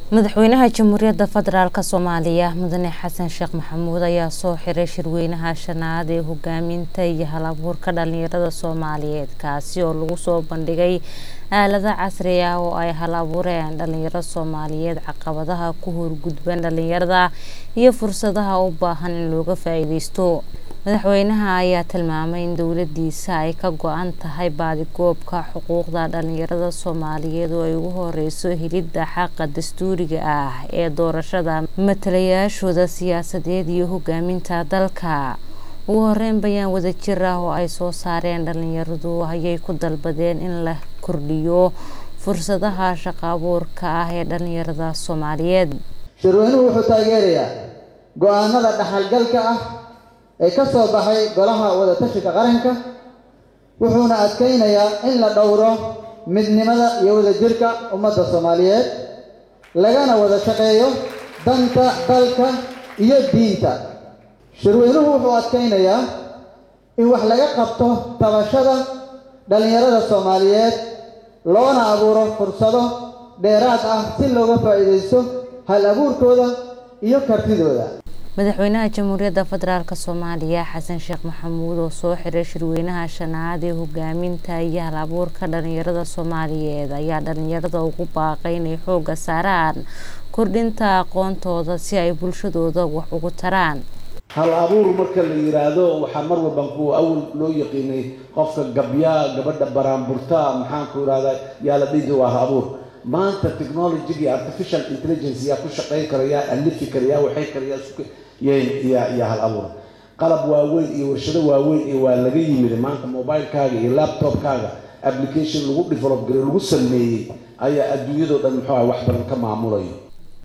madaxweynaha jamhuuriyadda federaalk soomaaliya mudane xasan sheekh maxamuud ayaa soo xiray shirweynaha shanaad ee hogaaminta iyo hal-abuurka dhalinyarada soomaaliyeed kaasi oo lagu soo bandhigay aalada casri ah oo ay hal abuureen dhalinyaro soomaaliyeed caqabadaha ku horgudban dhalinyarada iyo fursadaha u baahan in looga faa-iideysto madaxweynaha ayaa tilmaamay in dowladiisa ay ka go-an tahay baadigoobka xuquuqda dhalinyarada soomaaliyeed oo ay ugu horeyso helidda xaqa dastuuriga ah ee doorashada matalayaashooda siyaasadeed iyo hogaaminta dalka ugu horeyn bayaan wadajir ah oo ay soo saareen dhalinyaradu ayay ku dalbadeen in la kordhiyo fursadaha shaqo abuurka ah ee dhalinyarada soomaaliyeed shirweynuhu wuxuu taageerayaa go-aanada dhaxalgalka ah ee ka soo baxay golaha wadatashiga qaranka wuxuuna adkeynayaa in la dhowro midnimada iyo wadajirka ummadda soomaaliyeed lagana wada shaqeeyo danta dalka iyo diinta shirweynuhu wuxuu adkeynayaa in wax laga qabto tabashada dhallinyarada soomaaliyeed loona abuuro fursado dheeraad ah si looga faa-iideysto hal abuurkooda iyo kartidooda madaxweynaha jamhuuriyadda federaalk soomaaliya xasan sheekh maxamuud oo soo xiray shirweynaha shanaad ee hogaaminta iyo hal abuurka dhalinyarada soomaaliyeed ayaa dhalinyarada ugu baaqay inay xooga saaraan kordhinta aqoontooda si ay bulshadooda wax ugu taraan hal abuur marka la yiraahdo waxaa mar walban kuwa awal loo yaqiinay qofka gabyaa gabadha baraanburta maxaanku irahdaa yaa la dhihi waa hal abuur maanta technology iyo artificial intelligence yaa ku shaqayn kara yaa alifi kara yaa waxay kara yaa hal abuur qalab waaweyn iyo warshado waaweyn iyo waa laga yimid maanta mobilekaaga iyo laptopkaaga application lagu develop garay lagu sameeyey ayaa adduunyadoo dhan muxuu ah wax badan ka maamulayo